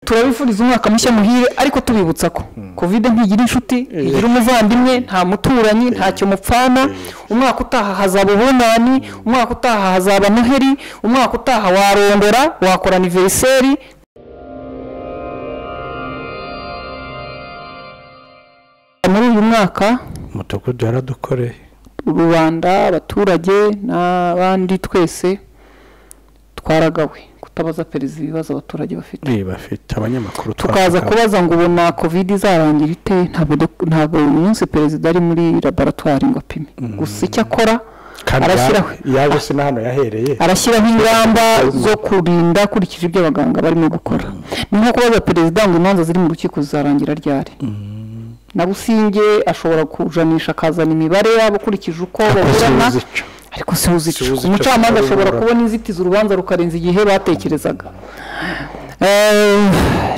turabifuriza umwaka mushya muhire ariko tubibutsa ko kovide ntigira inshuti ntigira umuvandimwe nta muturanyi ntacyo mupfana umwaka utaha hazaba ubunani umwaka utaha hazaba noheri umwaka utaha warondora wakora aniveriseri muri uyu mwaka umudugudu yaradukoreye rubanda abaturage n'abandi twese twaragawe kutabaza perezida ibibazo abaturage bafite bafite abanyamakuru tukaza twavuganye. kubaza ngo ubona covid izarangira ite ntabwo dok- ntabwo uyu munsi perezida ari muri laboratwari ngo apime gusa icyo akora kandi arashyiraho ya- yaje si na hano yahereye arashyiraho ingamba zo kurinda akurikije ibyo abaganga barimo gukora ni nko kubaza perezida ngo imanza ziri mu rukiko zizarangira ryari na businge ashobora kujanisha akazana imibare yabo ukurikije uko baburana uzi icyo. ariko siwuzi icyo Siwuzi icyo umucamanza ashobora kubura. kubona inzitizi urubanza rukarenza igihe batekerezaga Eh,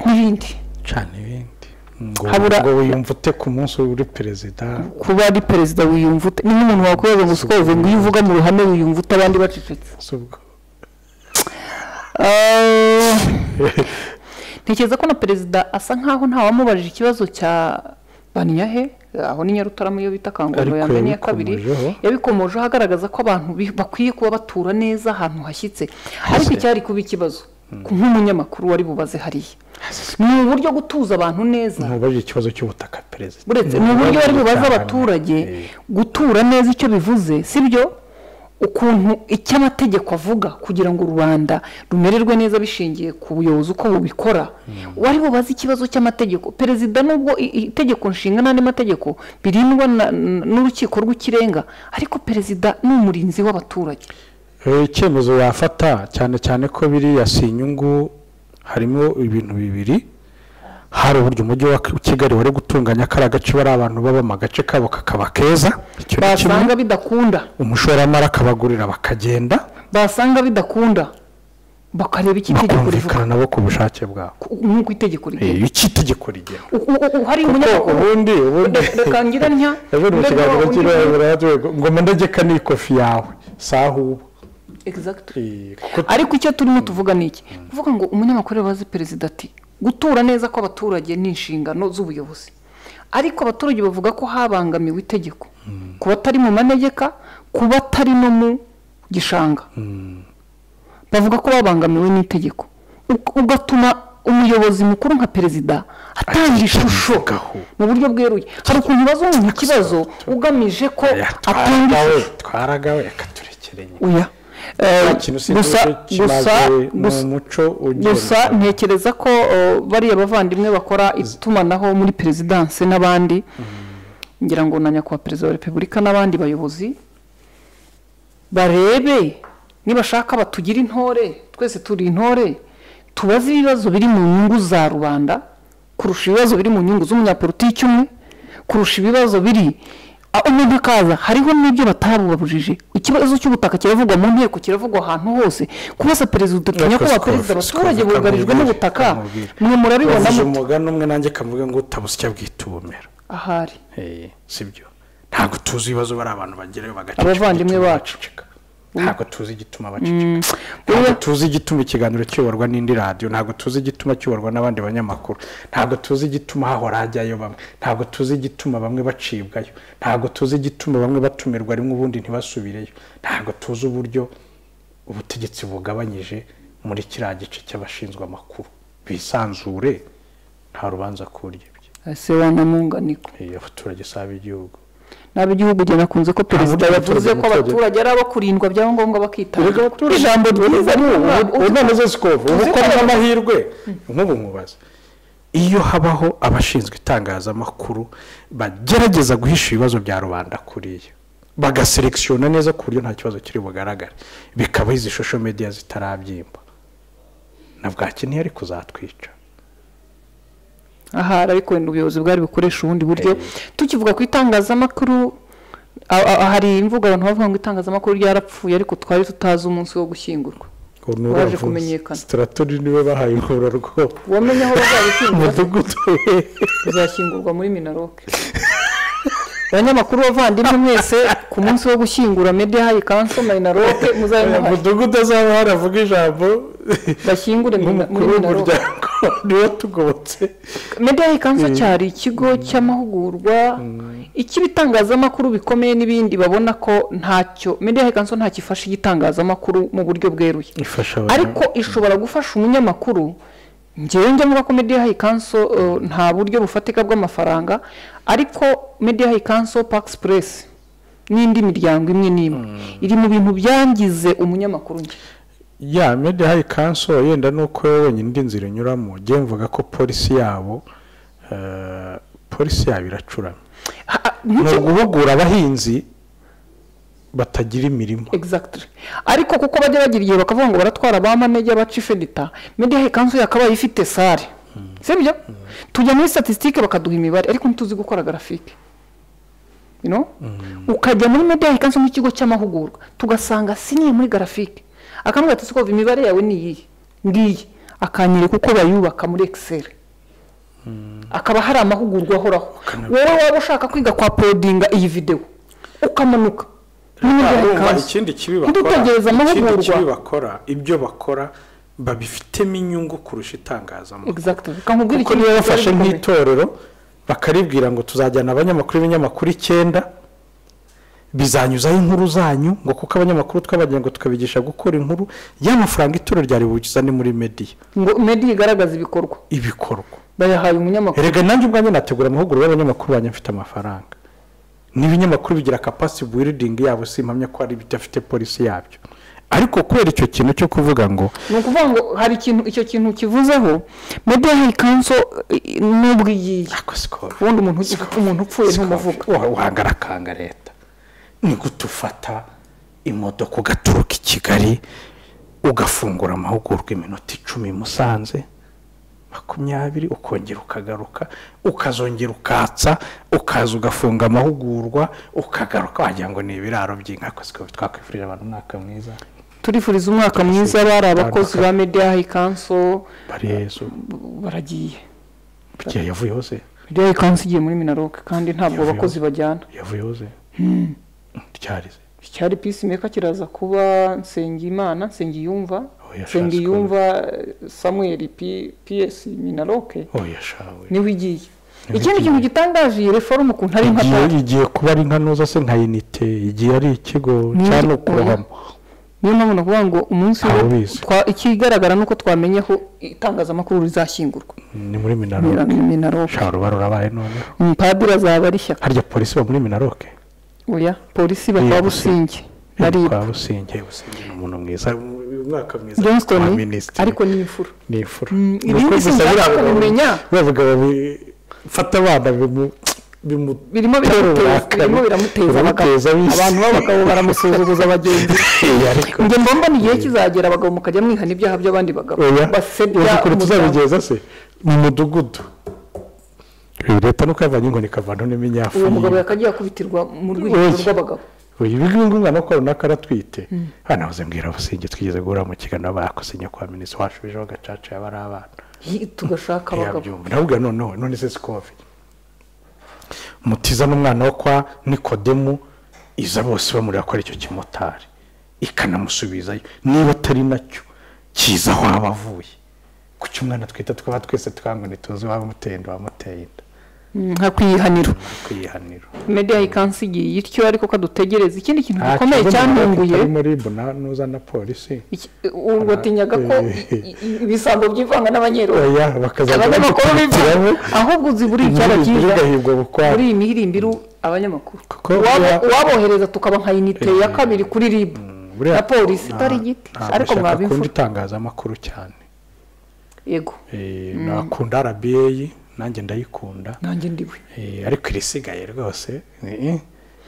n'ibindi cyane ibindi ngo Habura- ngo wiyumve ute ku munsi uri perezida kuba ari perezida wiyumva ute ni nk'umuntu wakwibaza ngo sikoze ngo iyo uvuga mu ruhame wiyumva ute abandi bacecetse si ubwo Eh, ntekereza ko na perezida asa nkaho ntawamubajije ikibazo cya banyahe aho ni nyarutarama iyo bita kanguriro Ariko ya mbere n'iya kabiri yabikomojeho. yabikomojeho agaragaza ko abantu bi- bakwiye kuba batura neza ahantu hashyitse ariko icyari kuba ikibazo nk'umunyamakuru wari bubaze hariya ni uburyo gutuza abantu neza ntubajije ikibazo cy'ubutaka perezida buretse ni uburyo bari bubaza abaturage Eh, gutura neza icyo bivuze sibyo ukuntu icyo amategeko avuga kugira ngo rubanda rumererwe neza bishingiye ku buyobozi uko bubikora wari bubaze ikibazo cy'amategeko perezida nubwo i- i- itegeko nshinga n'andi mategeko birindwa na- n- n'urukiko rw'ikirenga ariko perezida ni umurinzi w'abaturage eh, icyemezo yafata cyane cyane ko biriya si inyungu harimo ibintu bibiri hari uburyo umujyi wa kigali wari gutunganya kariya gace bari abantu babamo agace kabo kakaba keza icyo ni kimwe basanga bidakunda umushoramari akabagurira bakagenda basanga bidakunda bakareba icyo itegeko rivuga bakumvikana nabo ku bushake bwabo ku- nk'uko itegeko Eh, rigena icyo itegeko rigena U- u- u- hari Ko umunyamakuru ubundi ubundi reka ngira ntya ejo mu Mbega kiganiro undi- cy'irabura ngo mendegeka n'ikofi yawe saha ubu Exactly. Eh, kuko ariko icyo turimo tuvuga ni iki kuvuga ngo umunyamakuru yabaze perezida ati gutura neza kw'abaturage ni inshingano z'ubuyobozi ariko abaturage bavuga ko habangamiwe itegeko ku batari mu manegeka ku batari no mu gishanga bavuga ko babangamiwe n'itegeko Ug- ugatuma umuyobozi mukuru nka perezida atanga ishusho Akivugaho. mu buryo bweruye hari ukuntu ubaza umuntu ikibazo ugamije ko atanga twaraga we ishusho twaraga we akaturekereye oya Eh, nta kintu si gusa gusa ni gusa umuco ugira gusa ntekereza ko eh, bariya bavandimwe bakora itumanaho muri perezidanse n'abandi ngira ngo na nyakubahwa perezida wa repubulika n'abandi bayobozi barebe nibashaka batugira intore twese turi intore tubaze ibibazo biri mu nyungu za rubanda kurusha ibibazo biri mu nyungu z'umunyapolitiki umwe kurusha ibibazo biri Ah, umuntu akaza hariho n'ibyo batabubabujije ikibazo cy'ubutaka kiravugwa mu nteko kiravugwa ahantu hose kubasa perezida utinya ko Ariko ba perezida sikovi- abaturage sikovi bugarijwe kamubiri, n'ubutaka kamubiri. mwe murabibona bavuze mute umugani umwe nanjye kavuga ngo utabusya bwitumira ahari sibyo ntabwo tuzi ibibazo bari abantu bagerayo bagaceceka Abavandimwe igituma bacu. baceceka. ntabwo tuzi igituma baceceka ntabwo tuzi igituma ikiganiro kiyoborwa n'indi radiyo ntabwo tuzi igituma kiyoborwa n'abandi banyamakuru ntabwo tuzi igituma hahora hajyayo bamwe ntabwo tuzi igituma bamwe bacibwayo ntabwo tuzi igituma bamwe batumirwa rimwe ubundi ntibasubireyo ntabwo tuzi uburyo ubutegetsi bugabanyije muri kiriya gice cy'abashinzwe amakuru bisanzure nta rubanza kurya ibyo ese wanamunganiko Eh, abaturage si ab'igihugu nabi igihugu gihe nakunze ko perezida buryo yavuze abaturage- ko abaturage ari abo kurindwa byangomba erega bakitanga abaturage ijambo ryiza ni ubu ubu none zo sikovu ubu tuzi ko ko ari ari- amahirwe nk'ubu nkubaza iyo habaho abashinzwe itangazamakuru bagerageza guhisha ibibazo bya rubanda kuriya bagaselekisiyona neza ku buryo nta kibazo kiri bugaragare bikaba izi shosho mediya zitarabyimba na bwaki ntiyari kuzatwica ahari ariko wenda ubuyobozi bwari bukoresha ubundi buryo tukivuga ku itangazamakuru a- a- hari imvugo abantu bavuga ngo itangazamakuru ryarapfuye ariko twari tutazi umunsi wo gushyingurwa ngo ni Waje uravuze. kumenyekana. sitaratori niwe bahaye inkura rwose wamenye aho bazabishyingura umudugudu uzashyingurwa muri minaroke abanyamakuru bavandimwe mwese ku munsi wo gushyingura media hayi kanso minaroke muzabe muhari umudugudu azaba haravuga ijambo bashyingure mina- muri nk'umukuru minaroke w'umuryango niba tugobotse mediyayi kansa cyari ikigo cy'amahugurwa icy'ibitangazamakuru bikomeye n'ibindi babona ko ntacyo mediyayi kansa ntacyo ifasha igitangazamakuru mu buryo bweruye ifasha ariko ishobora gufasha umunyamakuru ngewe njya mvuga ko mediyayi kanso nta buryo bufatika bw'amafaranga ariko mediyayi kanso pakisi puresi n'indi miryango imwe n'imwe iri mu bintu byangize umunyamakuru njye ya mediyayi kanso yenda ni uko wenyine indi nzira inyuramo njye mvuga ko polisi yabo eh, polisi yabo iracuramye Ha- ni uguhugura abahinzi batagira imirimo exactly ariko kuko bajya bagira igihe bakavuga ngo baratwara ba manege baca ifedita mediyahe kanso yakabaye ifite sare sibyo tujya muri statistique bakaduha imibare ariko ntituzi gukora garafike you know? ukajya muri mediyahe kanso nk'ikigo cy'amahugurwa tugasanga siniye muri garafike akamubwira ati siko imibare yawe ni iyihe ngiyi akanyereka uko bayubaka muri excel akaba hari amahugurwa ahoraho wowe waba ushaka kwiga kwa podinga iyi videwo ukamanuka muri mediahe Urumva kanso. ikindi kibi Ntidutegereze bakora amahugurwa. ikindi kibi bakora ibyo bakora babifitemo inyungu kurusha itangazamakuru exactly kamubwira kuko ikintu niba cyari bafashe gikomeye. nk'itorero bakaribwira ngo tuzajyana abanyamakuru b'ibinyamakuru icyenda bizanyuzaho inkuru zanyu ngo kuko abanyamakuru twabagira ngo tukabigisha gukora inkuru y'amafaranga itorero ryari bugizane muri mediya ngo medi igaragaza ibikorwa ibikorwa bayahaye umunyamakuru erega nanjye ubwanjye nategura amahugurwa y'abanyamakuru banjye mfite amafaranga n'ibinyamakuru bigira capacity building yabo si impamya ko hari bidafite polisi yabyo ariko kubera icyo kintu cyo kuvuga ngo ni ukuvuga ngo hari ikintu icyo kintu kivuzeho medi hayi kanso eh, n'ubwo iyiye ako sikoro ubundi umuntu umuntu upfuye ntumuvuga wahagarakanga leta ni gute ufata imodoka ugaturuka i kigali ugafungura amahugurwa iminota icumi i musanze makumyabiri ukongera ukagaruka ukazongera ukatsa ukaza ugafunga amahugurwa ukagaruka wagira ngo ni ibiraro by'inka Ako siko twakwifurije abantu umwaka mwiza turifuriza umwaka mwiza bari abakozi ba medi hayi kanso bari yezu baragiye burya yavuyeho se medi hayi kanso igiye muri minaroke kandi ntabwo abakozi bajyana yavuyeho se ryarize icyari peacemaker kiraza kuba nsengimana nsengiyumva Oya, nsengiyumva eh, samuel P- ps minaroke oya shawe niwe igiye ikindi kintu gitangaje iyi reforumu ukuntu ari igiye nkatari igiye kuba ari nka noza se nka inite igihe ari ikigo Ni- cyane ukurohamo niyo mpamvu nakuvuga ngo umunsi wo Ababizi. twa- ikigaragara ni uko twamenye aho itangazamakuru rizashyingurwa ni muri minaroke minaroke shara uruba rurabaye none umupadiri azaba ari ishyaka harya polisi ba muri minaroke oya polisi bakaba Iya, busingi yari nariba kwa businge businge ni umuntu mwiza uyu mwaka mwiza johnston wa minisitiri ariko ni imfura ni ifura Mm, Ni ibindi uko gusa sinshaka biriya bagabo- kubimenya. biriya bagabo bifata abana bimu- bimu birimo biramuteza birimo biramuteza abagabo biramuteza abisi. abantu b'abagabo baramusuzuguza bagenzi Eh, ariko njye mbomba ni igihe kizagera abagabo mukajya mwihana ibyaha by'abandi bagabo oya basebya kure umuryango tuzabigeza se mu mudugudu leta nuko yavanye inkoni ikavanaho n'iminyafu uwo mugabo yiwe. yakagiye akubitirwa mu rwikekwe Oya. rw'abagabo uyu nguyu umwana ko runaka aratwite hano habuze mbwira businge twigeze guhura mu kiganiro bakosinye kwa minisitiri washubijeho gacaca yaba ari abana Hi- tugashaka abagabo ntiyabyumva ndabubwira noneho none se sikovi mutiza n'umwana wo kwa nikodemu iza bose bamurira ko ari icyo kimotari ikanamusubizayo niba atari nacyo kiza aho aba avuye kuki umwana twita twaba twese twangu ntituzi waba umuteye inda wamuteye inda nka kwiyihanira kwiyihanira mediyayi kansi igiye ityo ariko kadutegereze ikindi kintu Nta gikomeye kibazo cyantunguye kitari muri bona nuza na polisi iki- u- watinyaga ko i- i- ibisambo byivanga n'abanyeroya oya bakazajya abanyamakuru bivanga bagikurikiramo ahubwo uzi buri Inkuru icyaha imbere cyiza igahigwa bukwayo. muri iyi mihirimbiro abanyamakuru Kuko Uwabo- buriya- uwabohereza tukaba nka inite ya kabiri kuri rib buriya na polisi itari nta- igiti ntabwo ariko nshaka mwaba akunda imfura itangazamakuru cyane yego Eh, nakunda rba nanjye ndayikunda nanjye ndiwe Eh, ariko irisigaye rwose eh, eh.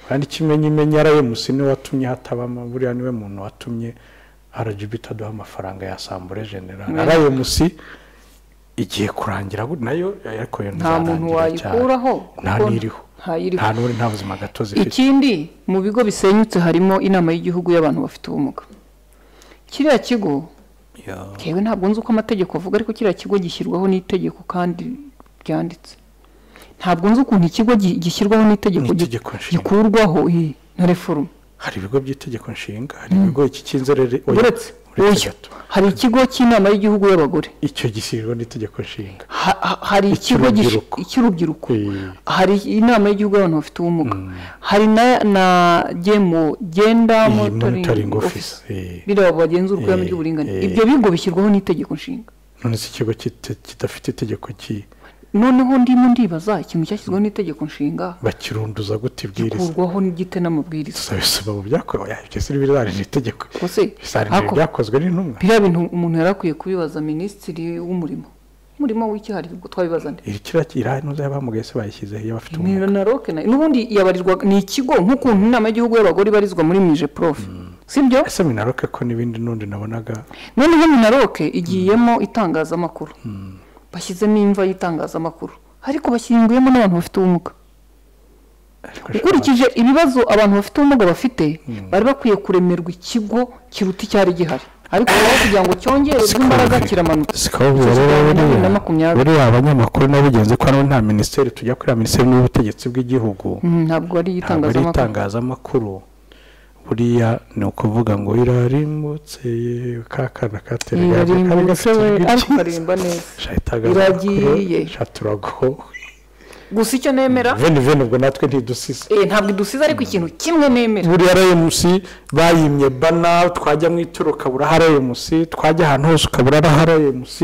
kandi ikimenyimenya rms niwe watumye hatabamo buriya niwe muntu watumye rgb itaduha amafaranga ya sambure general rms igiye kurangira gute, nayo ariko yo nta muntu ntizarangira cyane. wayikuraho nta kuko n'iriho ntayiriho nta n'uri nta buzima gatozi ifite ikindi mu bigo bisenyutse harimo inama y'igihugu y'abantu bafite ubumuga kiriya kigo Ya. yewe ntabwo nzi uko amategeko avuga ariko kiriya kigo gishyirwaho n'itegeko kandi ryanditse ntabwo nzi ukuntu ikigo gi- gishyirwaho n'itegeko gi- N'itegeko nshinga. gikurwaho iyi na reforumu hari ibigo by'itegeko nshinga hari ibigo iki cy'inzerere oya, Uretse. oya uretse gato hari ikigo cy'inama y'Igihugu y'abagore icyo gishyirwa n'itegeko nshinga Ha- ha- hari ikigo gish- Icy'urubyiruko. cy'urubyiruko Eh, hari inama y'Igihugu y'abantu bafite ubumuga hari na na gemo genda iyi monitoring monitoring office office eh. bireba bagenzura urwego Eh, ry'uburinganire eh. ibyo bigo bishyirwaho n'itegeko nshinga none se ikigo kita- kidafite itegeko ki noneho ndimo ndibaza ikintu cyashyizweho n'itegeko nshinga bakirunduza gute ibwiriza gikurwaho n'igite n'amabwiriza gusa bisaba mu byakorewe oya, ibyo si ibizarinda itegeko rwose bizarinda hako- ibyakozwe n'intumwa biriya bintu umuntu yari akwiye kubibaza minisitiri w'umurimo umurimo w'iki hari ubwo twabibaza nde iri kiriya kiriya ntuzi abamugaye se bayishyize iyo bafite ni ubumuga na roke na n'ubundi yabarirwa ni ikigo nk'ukuntu inama y'igihugu y'abagore ibarizwa muri mije prof sibyo ese minaroke ko n'ibindi n'undi nabonaga noneho minaroke igiyemo itangazamakuru bashyizemo imva y'itangazamakuru ariko bashyinguyemo n'abantu bafite ubumuga ariko ukurikije ibibazo abantu bafite ubumuga bafite bari bakwiye kuremerwa ikigo kiruta icyari gihari ariko rero kugira ngo cyongererwe imbaraga kiramanuka sikabura rero bibiri na buriya makumyabiri. buriya abanyamakuru nabo bigenze ko hano nta minisiteri tujya kuri ya minisiteri y'ubutegetsi bw'igihugu Mm, ntabwo ari ntabwo ari itangazamakuru itangazamakuru buriya ni ukuvuga ngo irarimbutse ka kana katereye kari irarimbutse gafite we ariko ubwiza. karimba neza Sha itangazamakuru Iragiye. sha turago gusa icyo nemera veni veni ubwo natwe ntidusize eh, ntabwo idusize ariko ikintu kimwe nemera buriya rmc bayimye bana twajya mu ituro ukabura hari rmc twajya ahantu hose ukabura hari rmc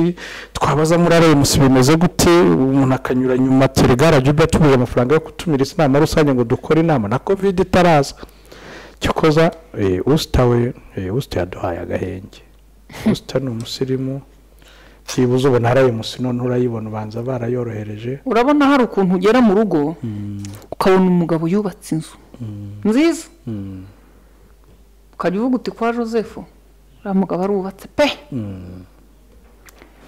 twabaza muri rmc bimeze gute umuntu akanyura nyuma telegara juba tubuze amafaranga yo gutumiriza inama rusange ngo dukore inama na covid itaraza cyokoza eh, usita we eh, usita yaduhaye agahenge usita ni umusirimu byibuze ubona hari rmc noneho urayibona ubanza barayorohereje urabona hari ukuntu ugera mu rugo ukabona umugabo yubatse inzu nziza ukajya uvuga uti kwa joseph uriya mugabo arubatse pe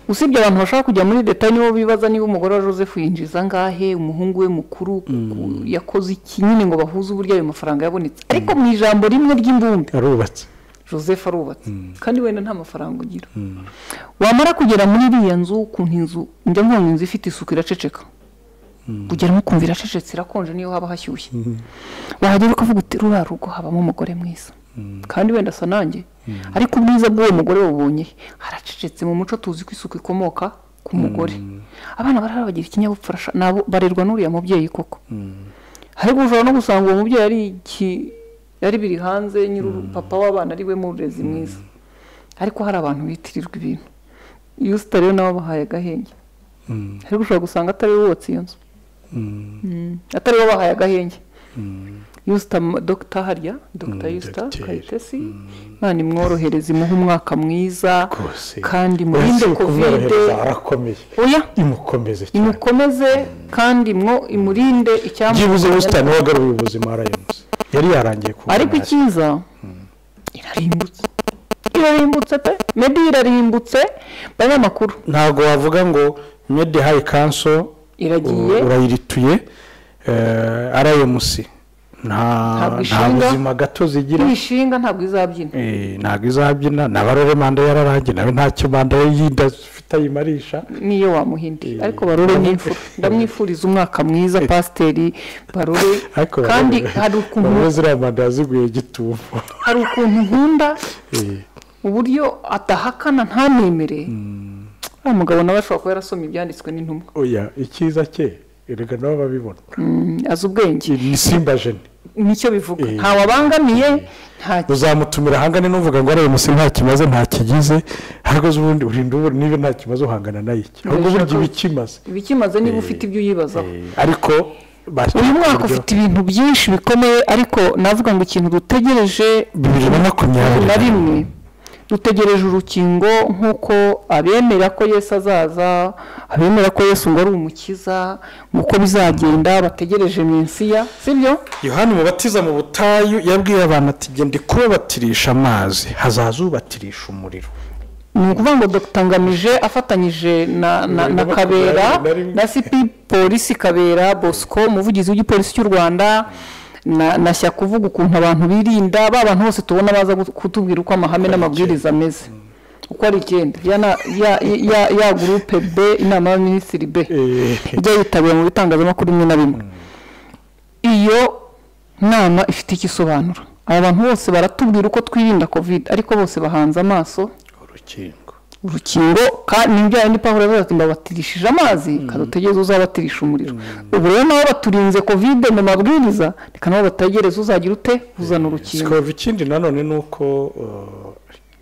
usibye abantu bashaka kujya muri detaye nibo bibaza niba umugore wa joseph yinjiza angahe umuhungu we mukuru ku- yakoze iki nyine ngo bahuze uburyo ayo mafaranga yabonetse ariko mu ijambo rimwe ry'imbumbe arubatse joseph arubatse kandi wenda nta mafaranga ugira wamara kugera muri iriya nzu ukuntu inzu njya nkubona inzu ifite isuku iraceceka ugeramo ukumva iracecetse irakonje niyo haba hashyushye wahagera ukavuga uti ruriya rugo habamo umugore mwiza kandi wenda asa nanjye ariko ubwiza bw'uwo mugore wabonye he? haracecetse mu muco tuzi ko isuku ikomoka ku mugore abana barahari bagira ikinyabupfura sha, nabo barerwa n'uriya mubyeyi koko ariko ushobora no gusanga uwo mubyeyi ari iki yari biri hanze nyiri papa w'abana ari we murezi mwiza ariko hari abantu bitirirwa ibintu iyo usita rero nawe abahaye agahenge ariko ushobora gusanga atari we wubatse iyo nzu Mm. atari we wabahaye agahenge yusita dogita harya dogita Mm, yusita Dr. kayitesi imana imworohereze imuhe umwaka mwiza rwose kandi murinde Uretse kovide kumworohereza harakomeye oya imukomeze cyane imukomeze kandi mwo imurinde byibuze icyamutera ubusitani wagaruye ubuzima warayimuze yari yarangiye kuba ariko icyiza irarimbutse irarimbutse pe mebi irarimbutse banyamakuru ntabwo wavuga ngo medi hayi kanso iragiye urayirituye rmc nta Ntabwo nta ishinga. buzima gato zigira ntibishinga ntabwo izabyina Eh, ntabwo izabyina na barore manda yararangiye nawe ntacyo manda ye yindi afite ayimarisha niyo wamuhindi Eh, ariko barore n'imfura ndamwifuriza umwaka mwiza pasiteri barore ariko kandi barore- hari ukuntu barore ziriya manda yaziguye gitumo hari ukuntu nkunda Eh, uburyo adahakana ntanemere uriya mugabo nawe ashobora kuba yarasoma ibyanditswe n'intumwa oya icyiza cye erega nabo babibona Mm, azi ubwenge ni simba jeni nicyo bivuga Eh. ntawabangamiye nta uzamutumira hangane n'uvuga ngo arebe musi nta kimaze nta kigize ahubwo uzi ubundi urinda ubu niba nta kimaze uhangana n'iki ahubwo uburyo iba ikimaze ibikimaze niba Eh. ufite ibyo uyibazaho Eh, ariko bashyize uyu mwaka uburyo- ufite ibintu byinshi bikomeye ariko navuga ngo ikintu dutegereje bibiri na makumyabiri na rimwe dutegereje urukingo nk'uko abemera ko yesu azaza abemera ko yesu ngo ari umukiza uko bizagenda bategereje minsiya sibyo yohani mubatiza mu butayu yabwiye abantu ati genda kubabatirisha amazi hazaza ubatirisha umuriro ni ukuvuga ngo dr ngamije afatanyije na na, na kabera na sipi polisi kabera bosco umuvugizi w'igipolisi cy'u rwanda na, na shyaka uvuga ukuntu abantu birinda ba bantu bose tubona baza gut- kutubwira uko amahame n'amabwiriza ameze uko ari icyenda ya, na- ya, ya, ya gurupe b inama y'abaminisitiri b Eh, ijya yitabira mu bitangazamakuru bimwe na bimwe iyo nama ifite icyo isobanura aba bantu bose baratubwira uko twirinda kovide ariko bose bahanze amaso urukingo urukingo kandi n'ibyaha ni pahuro yavuze ati mbabatirishije amazi kadutegereze uzabatirisha umuriro ubu rero nabo baturinze kovide mu mabwiriza reka nabo batagereze uzagira ute uzana urukingo sikaba ikindi nanone ni uko uh,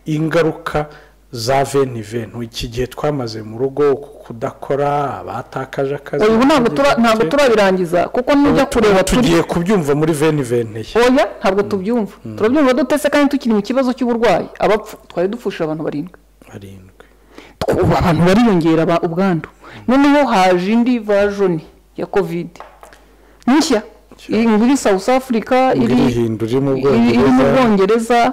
ingaruka za veni veni iki gihe twamaze mu rugo kudakora abatakaje akazi ubu ntabwo tura- ntabwo turabirangiza kuko nujya kureba turi tugiye kubyumva muri veni veni ye oya ntabwo tubyumva turabyumva dutese kandi tukiri mu kibazo cy'uburwayi abapfu twari dupfushije abantu barindwi barindwi Tw- ubu abantu bariyongera ba- ubwandu noneho haje indi vajoni ya kovide nshya iri muri south africa iri irihindura iri mu iri- iri mu bwongereza bwongereza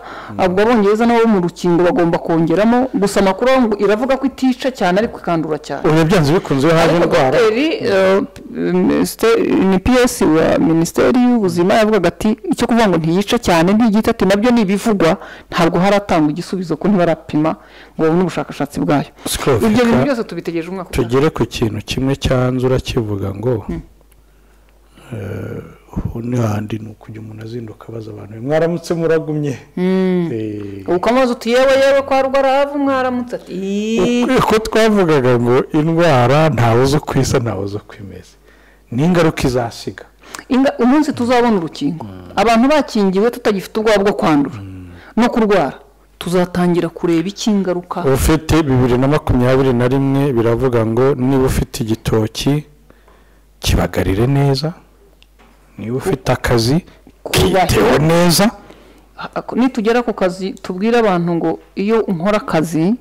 ubwo abongereza nabo mu rukingo bagomba kongeramo gusa amakuru aho ngo iravuga ko itica cyane ariko ikandura cyane ubu byanze bikunze iyo haje ariko indwara dogiteri eh, minisite- ni ps wa minisiteri y'ubuzima yavugaga ati icyo kuvuga ngo ntiyica cyane ntigita ati nabyo ni ibivugwa ntabwo haratangwa igisubizo ko ntibarapima ngo babone ubushakashatsi bwayo Sikoro, ibyo bintu reka byose tubitegereje umwaka utaha tugere ku kintu kimwe cyanzura kivuga ngo eh, ubu ni handi ni ukujya umuntu azinduka abaza abantu mwaramutse muragumye Eh, uko amazi uti yewe yewe kwa rwaravu mwaramutse ati "Iiii." ko twavugaga ngo indwara ntawe uzi uko isa ntawe uzi uko imeze ni ingaruka izasiga Inga- umunsi tuzabona urukingo abantu bakingiwe tutagifite ubwoba bwo kwandura no kurwara tuzatangira kureba iki ingaruka ufite bibiri na makumyabiri na rimwe biravuga ngo niba ufite igitoki kibagarire neza niba ufite akazi kiteho neza Ako- nitugera ku kazi tubwire abantu ngo iyo unkora akazi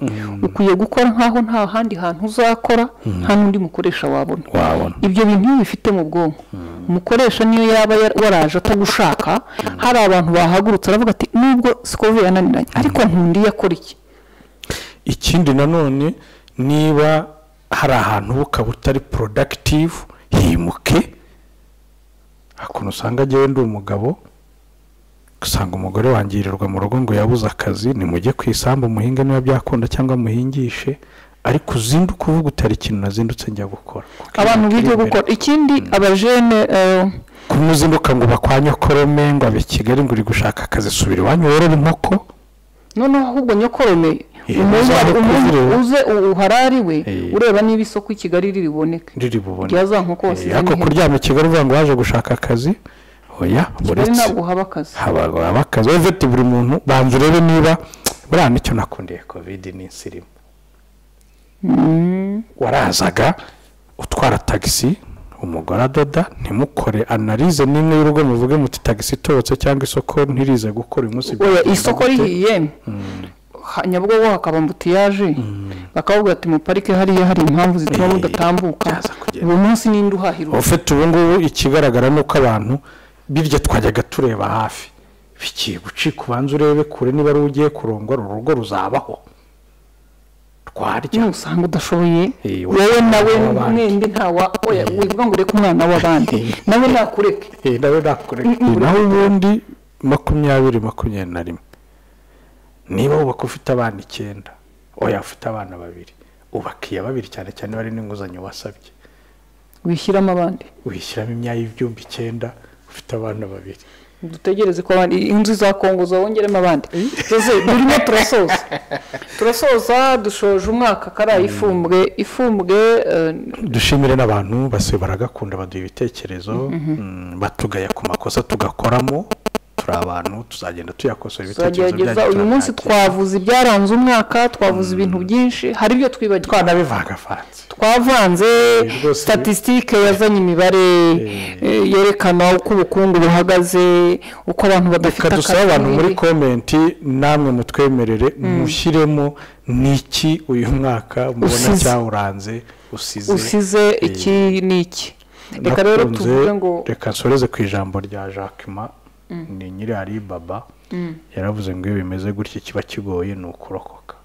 ukwiye gukora nk'aho nta handi hantu uzakora nta n'undi mukoresha wabona wabona ibyo bintu iyo ubifite mu bwonko umukoresha niyo yaba yar- waraje atagushaka hari abantu bahagurutse aravuga ati nubwo sikovu yananiranye ariko nkundiye akora iki ikindi nanone niba hari ahantu uba ukaba utari productive himuke hakuntu usanga agewe ndi umugabo usanga umugore wangirirwa mu rugo ngo yabuze akazi nimujye ku isambu muhinge niba byakunda cyangwa muhingishe ariko uzinduka uvuga utari ikintu nazindutse njya gukora Kuko abantu ikintu bige kiri imbere. gukora ikindi abajene eh, kumwe uzinduka ngo bakwanye ngo abe i kigali ngo uri gushaka akazi subira iwanyu worora inkoko noneho ahubwo nyokorome Eh, umuntu uzahe umuntu kuzireba. uze u- uharare we Eh. ureba niba isoko i kigali riri buboneke riri bubone rya za nkoko Eh, wasize ariko kuryama i kigali uvuga ngo waje gushaka akazi oya kigali uretse ntabwo haba akazi haba akazi wowe ufite buri muntu banza urebe niba buriya nicyo nakundiye kovide ni insirimu Mm. warazaga utwara tagisi umugore adoda ntimukore analize nimwe y'urugo muvuge muti tagisi itobotse cyangwa isoko ntirize gukora uyu munsi oya byagenze isoko gute?" rihiye Ha- nyabugogo hakaba mbutiyaje bakavuga ati mu parike hariya hari impamvu zituma Eh, mudatambuka byaza kugenda. uyu munsi ninde uhahira ufite ubu ngubu ikigaragara ni uko abantu birya twajyaga tureba hafi bigiye gucika ubanza urebe kure niba ari ugiye kurongora urugo ruzabaho twarya niba usanga udashoboye Eh, wowe nawe wabandi. mwembi ntawa oya wivuga ngo ureke umwana w'abandi nawe nakureke Eh, nawe nakureka Mm, mm. naho ubundi makumyabiri makumyabiri na rimwe niba wubaka ufite abana icyenda oya ufite abana babiri ubakiye babiri cyane cyane bari n'inguzanyo wasabye wishyiramo abandi wishyiramo imyayi y'ibyumba icyenda ufite abana babiri dutegereze ko abandi inzu za kongo zawongeremo abandi tuze turimo turasoza turasoza dushoje umwaka kariya ifumbwe ifumbwe eh, dushimire n'abantu base baragakunda baduha ibitekerezo mm, batugaya ku makosa tugakoramo turi abantu tuzagenda tuyakosora ibitekerezo tuzagerageza uyu munsi twabivangavanze twavuze ibyaranze umwaka twavuze ibintu byinshi hari ibyo twibagiwe twanabivangavanze twavanze rwose- statisitike yazanye imibare eh, yerekana uko ubukungu buhagaze uko abantu badafite kadusaba abantu muri komenti namwe mutwemerere mushyiremo niki uyu mwaka mubona Usize. cyawuranze usize usize iki n'iki reka rero Nakunze- tuvuge ngo reka nsoreze ku ijambo rya jacquemin ni nyiri alibaba yaravuze ngo iyo bimeze gutya kiba kigoye ni ukurokoka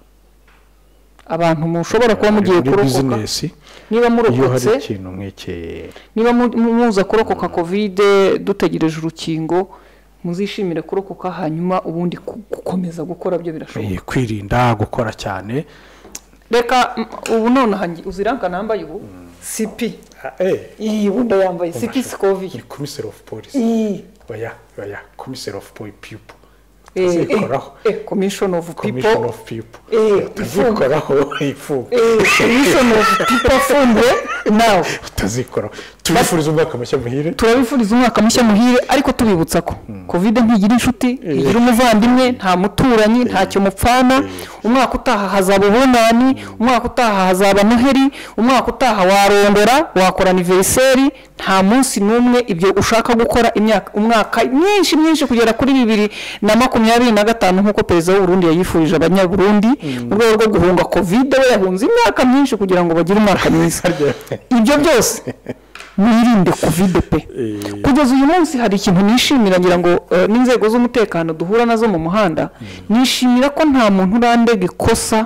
abantu mushobora kuba mugiye muri kurokoka bizinesi niba iyo hari murokotse ikintu nk'iki niba mu- mu- muza kurokoka kovide dutegereje urukingo muzishimire kurokoka hanyuma ubundi ku- gukomeza gukora byo birashoboka eh, kwirinda gukora cyane reka m- ubu nonaha ngi- uziranga nambaye ubu sipi iyi bunda yambaye sipi sikovi ni komiseri ofu polisi iyi oya oya komiseri ofu pipo tuzikoraho komishoni ofu pipo komishoni ofu pipo Eh, tuzikoraho ifu komishoni ofu pipo afunzwe nawe tuzikoraho tubifuriza umwaka mushya muhire turabifuriza umwaka mushya muhire ariko tubibutsa ko kovide ntigira inshuti ntigira umuvandimwe nta muturanyi ntacyo mupfana umwaka utaha hazaba ubunani umwaka utaha hazaba noheri umwaka utaha warondora wakora aniveriseri nta munsi n'umwe ibyo ushaka gukora imyaka umwaka myinshi myinshi kugera kuri bibiri na makumyabiri na gatanu nk'uko perezida w'u Burundi yayifurije abanyaburundi mu rwego rwo guhunga kovide we yahunze imyaka myinshi kugira ngo bagire umwaka mwiza ibyo byose mwirinde kovide pe Eh. kugeza uyu munsi hari ikintu nishimira ngira ngo eh, n'inzego z'umutekano duhura nazo mu muhanda nishimira ko nta muntu urandega ikosa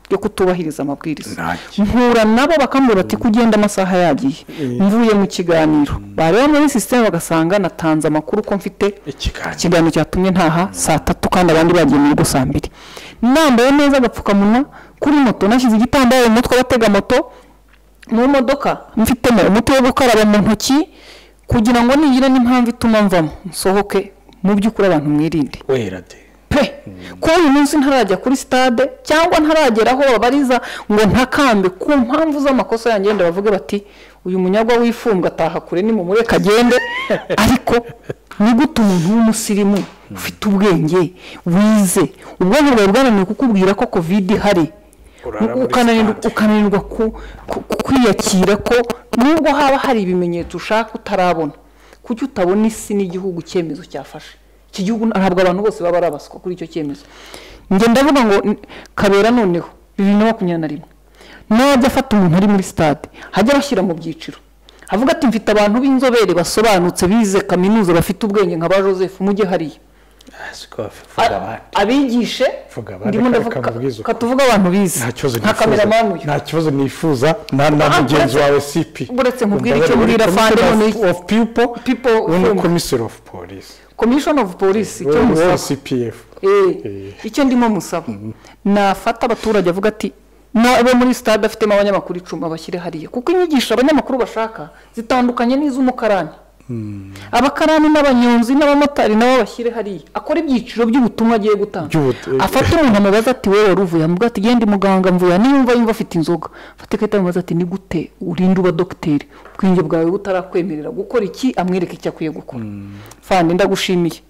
ryo kutubahiriza amabwiriza Ntacyo. mpura nabo bakambwira bati kugenda amasaha yagiye mvuye mu kiganiro bareba muri sisiteme bagasanga natanze amakuru ko mfite ikiganza ikiganiro cyatumye ntaha saa tatu kandi abandi bagiye mu rugo saa mbiri nambaye neza agapfukamunwa kuri moto nashyize igitambaro mu mutwe abatega moto mu modoka mfitemo umuti wo gukaraba mu ntoki kugira ngo nigira n'impamvu ituma mvamo nsohoke mu by'ukuri abantu mwirinde wera de pe ko uyu munsi ntarajya kuri stade cyangwa ntaragera aho babariza ngo ntakambe ku mpamvu z'amakosa yanjye wenda bavuge bati uyu munyagwa w'ifumbwe ataha kure ni mumureke agende ariko ni gute umuntu w'umusirimu ufite ubwenge wize ubwonko bwawe bwananiwe kukubwira ko kovide ihari Urara muri ukananirwa stade. ukananirwa ku- ku- ku- kwiyakira ko nubwo haba hari ibimenyetso ushaka utarabona kuki utabona isi n'igihugu icyemezo cyafashe iki gihugu ntabwo abantu bose baba ari abaswa kuri icyo cyemezo njye ndavuga ngo n- kabera noneho bibiri na makumyabiri na rimwe najya afata umuntu ari muri stade ajya abashyira mu byiciro avuga ati mfite abantu b'inzobere basobanutse bize kaminuza bafite ubwenge nka ba joseph mujye hariya siko bavuga abandi abigishe Vuga abandi, ndimo ka- ndavuga kamubwize uko. katuvuga abantu bize nta kibazo nka kameramani nifuza uyu nta kibazo nifuza na na Ah, mugenzi uretse- wawe sipi uretse nkubwire icyo mbwira fande none- ofu pipo People wowe ufunga. ni komiseri ofu polisi komishoni ofu polisi icyo wowe wowe musaba cpf Eh, icyo ndimo musaba nafata abaturage avuga ati nabo muri sitade afitemo abanyamakuru icumi bashyire hariya kuko inyigisho abanyamakuru bashaka zitandukanye n'iz'umukarani abakarani n'abanyonzi n'abamotari nabo bashyire hariya akora ibyiciro by'ubutumwa agiye gutanga By'ubu- afate umuntu amubaza ati wowe wari uvuye amuga ati genda imuganga mvuye aha." niyumva yumva afite inzoga afate ikarita amubaza ati ni gute urinde uba dogiteri ubwenge bwawe butarakwemerera gukora iki amwereke icyo akwiye gukora fande ndagushimiye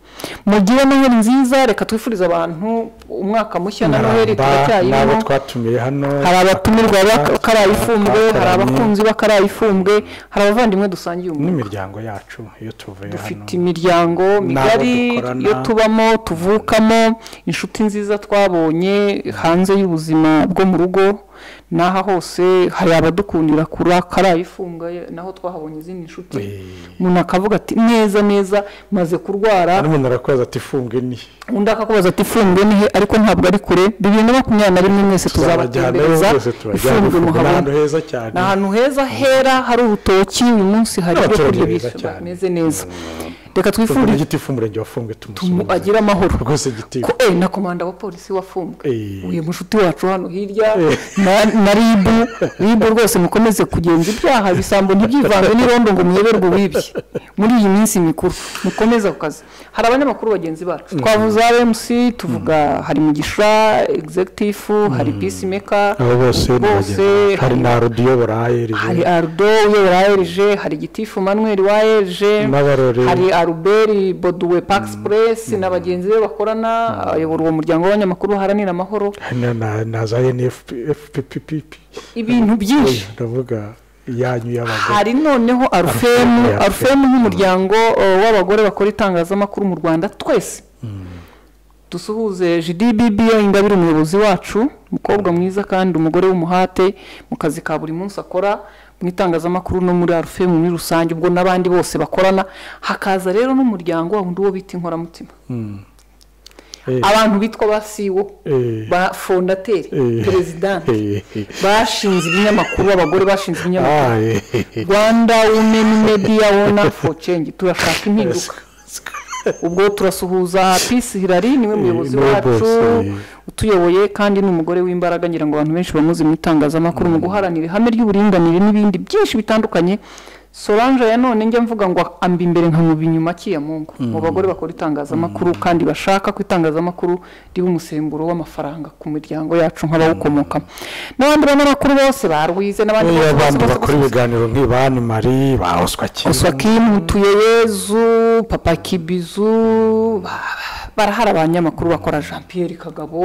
mugire noheli nziza reka twifurize abantu umwaka mushya na noheli naramba n'abo turacyayirimo twatumiye hano hari abatumirwa Aka- bakaraye ifumbwe hari abakaranye abakunzi bakaraye ifumbwe hari abavandimwe dusangiye umuco n'imiryango yacu iyo tuvuye hano dufite imiryango migari dukorana. iyo tubamo tuvukamo inshuti nziza twabonye hanze y'ubuzima bwo mu rugo n'aha hose hari abadukundira kurakara ifunga naho twahabonye izindi nshuti Eh. umuntu akavuga ati neza neza maze kurwara hano umuntu arakubaza ati funge ni undi akakubaza ati ifunge ni he ariko ntabwo ari kure bibiri na makumyabiri na rimwe mwese tuzabatembereza tuzabajyanayo rwose turajyana ifunge ifunge ni ahantu muhabona heza cyane ni ahantu heza hera hari urutoki uyu munsi hari ibyo N'abaturage kurya beza bishyura, cyane. bameze neza reka tugura twifurize igiti fumurenge wafunge mu- tumusubize agire amahoro rwose igiti ko eh, na komanda wa polisi wafunzwe Eh. uyu mushuti wacu hano hirya na, na ribu ribu rwose mukomeze kugenza ibyaha bisambo ntibyivange n'irondo ngo muyoberwe uwibye muri iyi minsi mikuru mukomeze ku kazi hari abanyamakuru bagenzi bacu twavuze rmc tuvuga hari mugisha executive hari peacemaker abo bose bose ni bagenzi hari hari- na rodiyo barahayerije hari ardo uyobora aerg hari gitifu manuel wa aerg N'abarore. hari aruberi boduwe pakisipuresi na bagenzi be bakorana ayobora uwo muryango w'abanyamakuru baharanira amahoro hari na- na- na za nfpppp ibintu byinshi ndavuga iyanyu y'abagore hari noneho arufemu Arufemu. arufemu nk'umuryango eh, w'abagore bakora itangazamakuru mu rwanda twese dusuhuze gdbb ingabire umuyobozi wacu umukobwa mwiza kandi umugore w'umuhate mu kazi ka buri munsi akora mu itangazamakuru no muri arufemu muri rusange ubwo n'abandi bose bakorana hakaza rero n'umuryango wa wundi wo bita inkoramutima Eh, abantu bitwa ba siwo eh, ba fondateri eh, perezidanti eh, eh. bashinze ibinyamakuru abagore bashinze ibinyamakuru Ah, eh, eh, eh. rwanda women media wona for change turashaka impinduka ubwo turasuhuza peace hirari niwe muyobozi niwe wacu boss, eh. utuyoboye kandi ni umugore w'imbaraga ngira ngo abantu benshi bamuzi mu itangazamakuru mu guharanira ihame ry'uburinganire n'ibindi byinshi bitandukanye solange ya none njya mvuga ngo amba imbere nkamuba inyuma akiya mungu mu bagore bakora itangazamakuru kandi bashaka ko itangazamakuru riba umusemburo w'amafaranga ku miryango yacu nk'abawukomokamo n'abandi banyamakuru bose barwize n'abandi niba abantu bose bakora ibiganiro nk'ibani mari bahoswa kimwe kosakimu tuyeyezu papa kibizu ba- barahari abanyamakuru bakora jean pierre kagabo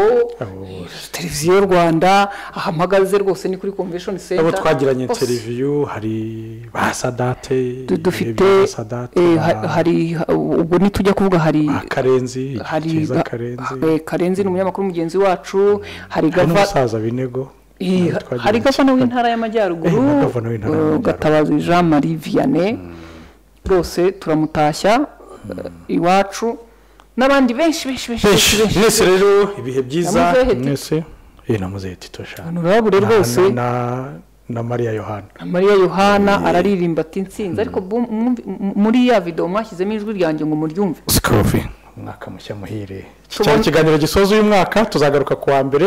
televiziyo rwanda ahamagaze rwose ni kuri convention abo center twagiranye Bose. interiviyu hari ba sadate Du- dufite ba sadate eh, ba- ha- hari ubwo ntitujya kuvuga hari ba karenzi hari keza ga- karenzi eh, karenzi ni umunyamakuru mugenzi wacu hari hari gava n'umusaza binego Eh, nawe twagiranye hari gavana ikiganiro. w'intara Eh, y'amajyaruguru na gavana w'intara eh, y'amajyaruguru. gatabazi jean marie vianney rwose turamutashya eh, iwacu n'abandi benshi benshi benshi benshi benshi mwese rero ibihe byiza Namuzehe Tito. mwese eh namuzehe tito sha abantu babure rwose Na- na- na mariya yohana na mariya yohana araririmba ati nsinzi ariko bu- mwumvi- m- muri ya videwo mwashyizemo ijwi ryanjye ngo muryumve sikoruvi umwaka mushya muhire iki Tubone- cyari ikiganiro gisoza uyu mwaka tuzagaruka ku wa mbere